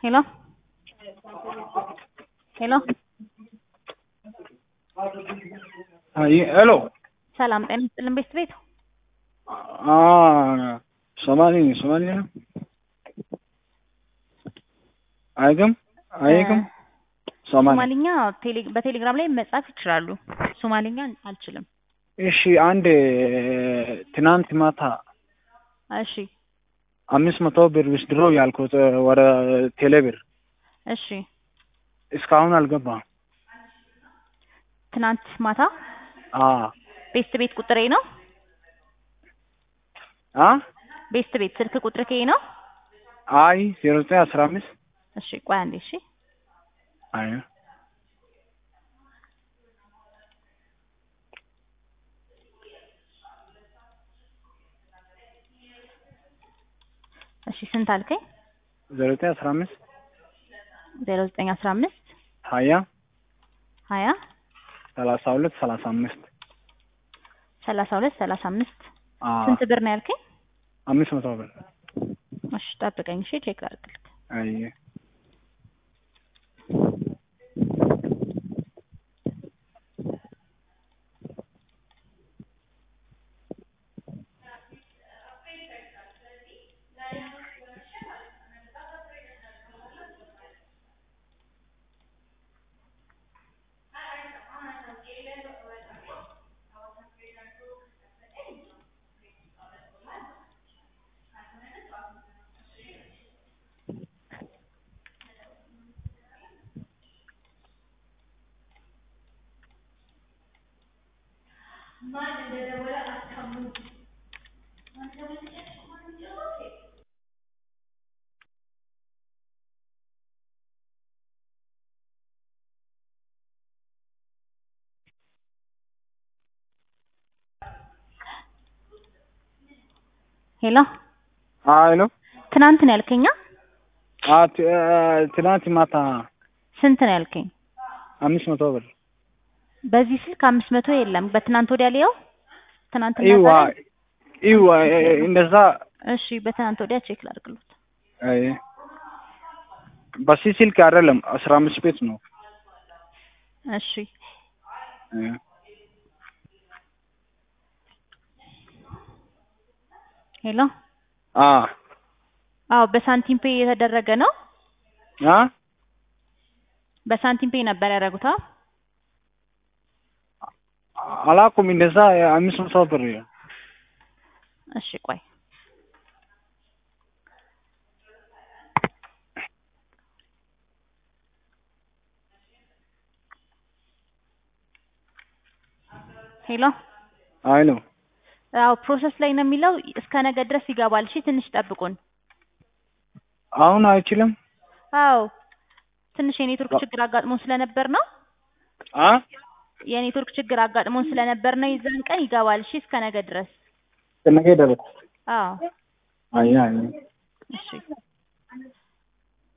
Hello? Hello? ሄሎ ሰላም ጤና ይስጥልን ቤት ቤት ሶማሌ ሶማሌ ነው አይግም አይግም ሶማሌ ሶማሊኛ ቴሌ- በቴሌግራም ላይ መጻፍ ይችላሉ። ሶማሊኛ አልችልም። እሺ አንድ ትናንት ማታ እሺ አምስት መቶ ብር ዊዝድሮ ያልኩት ወደ ቴሌ ብር እሺ እስካሁን አልገባም። ትናንት ማታ አ ቤስት ቤት ቁጥሬ ነው። አ ቤስት ቤት ስልክ ቁጥር ከይ ነው። አይ ዜሮ ዘጠኝ አስራ አምስት እሺ ቆይ አንዴ እሺ አይ እሺ ስንት አልከኝ? ዜሮ ዘጠኝ አስራ አምስት ዜሮ ዘጠኝ አስራ አምስት ሀያ ሀያ ሰላሳ ሁለት ሰላሳ አምስት ሰላሳ ሁለት ሰላሳ አምስት አ ስንት ብር ነው ያልከኝ? አምስት መቶ ብር እሺ ጠብቀኝ እሺ ቼክ ላድርግልህ። አይ ሄሎ ሄሎ ትናንት ነው ያልከኛ? አ ት- ትናንት ማታ ስንት ነው ያልከኝ? አምስት መቶ ብር በዚህ ስልክ አምስት መቶ የለም። በትናንት ወዲያ ሊየው ትናንትና ኢዋ ዛሬ? ኢዋ እንደዛ እሺ በትናንት ወዲያ ቼክ ላድርግሎት። አይ በዚህ ስልክ አይደለም አስራ አምስት ቤት ነው እሺ አይ ሄሎ አ አዎ በሳንቲም ፔይ የተደረገ ነው። አ በሳንቲም ፔይ ነበር ያደረጉት። አዎ አላውቅም እንደዛ አምስት መቶ ብር እሺ ቆይ ሄሎ አይ ነው አዎ ፕሮሰስ ላይ ነው የሚለው እስከ ነገ ድረስ ይገባል። እሺ ትንሽ ጠብቁን። አሁን አይችልም አዎ ትንሽ የኔትወርክ ችግር አጋጥሞን ስለነበር ነው አ የኔትወርክ ችግር አጋጥሞን ስለነበር ነው። የዛን ቀን ይገባል። እሺ እስከ ነገ ድረስ ከነገ ደረስ አዎ አይ አይ እሺ